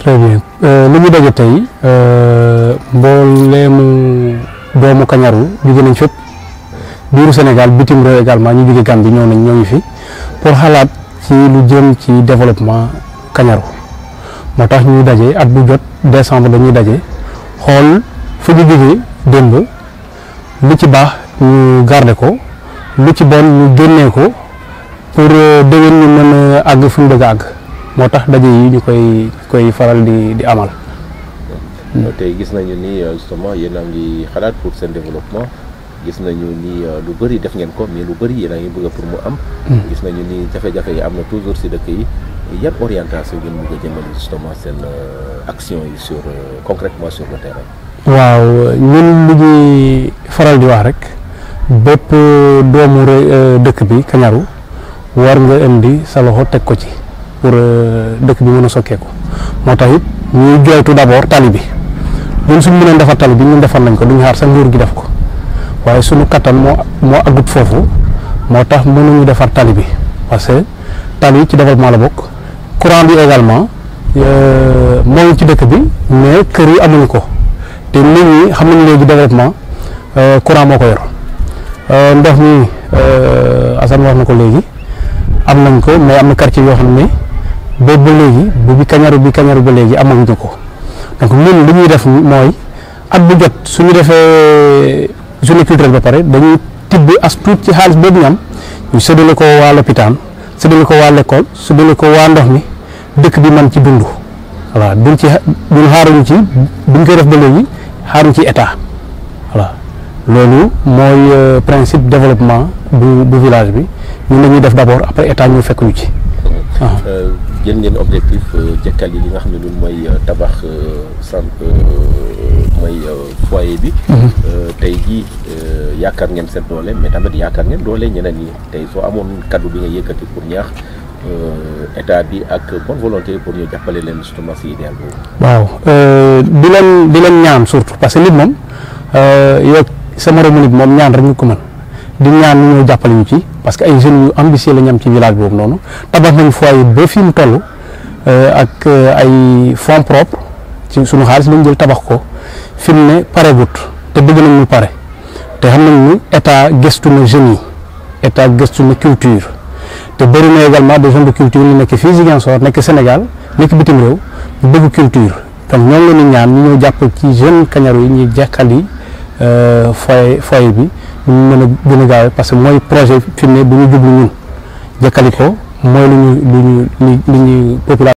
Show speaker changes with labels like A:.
A: très bien li ñu daje tey mbooleemu doomu Kañaru jóge nañ fépp biiru Sénégal bitim réew également ñu jóge Gambie ñëw nañ ñoo ngi fi pour xalaat ci lu jëm ci développement Kañaru moo tax ñuy daje at bu jot décembre dañuy daje xool fu ñu jógee démb lu ci baax ñu garder ko lu ci bon ñu génnee ko pour déwén ñu mën a àgg fu ñu bëgg a àgg moo tax daje yi ñu koy koy faral di di amal.
B: tey gis nañu ni justement yéen a ngi xalaat pour seen développement gis nañu ni lu bëri def ngeen ko mais lu bëri yéen a ngi bëgg pour mu am. gis nañu ni jafe-jafe yi am na toujours si dëkk yi yan orientation ngeen bëgg a jëmale justement seen action yi sur concrètement sur le terrain.
A: waaw ñun lu ñuy faral di wax rek bépp doomu dëkk bi Kañaru war nga indi sa loxo teg ko ci pour dëkk bi mën a sokkeeku moo tax it ñuy jooytu d'abord tali bi ñun suñ mënoon defar tali bi ñun defar nañ ko duñu xaar sa nguur gi def ko waaye suñu kattan moo moo agut foofu moo tax mënuñu defar tali bi parce que tali ci développement la bokk courant bi également moo ngi ci dëkk bi mais kër yi amuñu ko te nit ñi xam nañu léegi développement courant moo ko yor ndox mi Assane wax na ko léegi am nañ ko mais am na quartier yoo xam ne boobu ba léegi bu bi Kañaru bi Kañaru ba léegi amaguñu ko donc ñun li ñuy def mooy at bu jot suñu defee journée culturelle ba pare dañuy tibb as tuut ci xaalis boobu ñu am ñu séddale ko waa lopitaan séddale ko waa l'école séddale ko waa ndox mi dëkk bi man ci dund voilà duñ ci duñ xaaruñu ci buñ koy def ba léegi xaaruñ ci état voilà loolu mooy principe développement bu bu village bi ñun dañuy def d'abord après état ñu fekk ñu ci.
B: jël ngeen objectif jëkkal yi li nga xam ne loolu mooy tabax centre mooy foyer bi. tey jii yaakaar ngeen seen doole mais tamit yaakaar ngeen doole ñeneen ñi tey soo amoon kaddu bi nga yëkkati pour ñaax état bi ak bonne volonté pour ñu jàppale leen justement si idéal boobu.
A: waaw di leen di leen ñaan surtout parce que nit moom yow sa moromu nit moom ñaan rek ñu ko mën di ñaan ñu ñëw jàppale ñu ci parce que ay jeunes yu ambitieux la ñu am ci village boobu noonu tabax nañu foyer ba fi mu toll ak ay fonds propres ci sunu xaalis lañ jël tabax ko fi mu ne paregut te bëgg nañ ñu pare te xam nañ ni état gëstu na jeunes yi état gëstu na culture te bëri na également des jeunes de culture ñu nekk fii Ziguinchor nekk Sénégal nekk bitim réew ñu bëgg culture donc ñoo leen di ñaan ñu ñëw jàpp ci jeunes Kañaru yi ñuy jàkkali foyer foyer bi ñu mën a gën a gaawee parce que mooy projet fi mu ne bu ñu jublu ñun jàkkali ko mooy lu ñu lu ñu li ñu population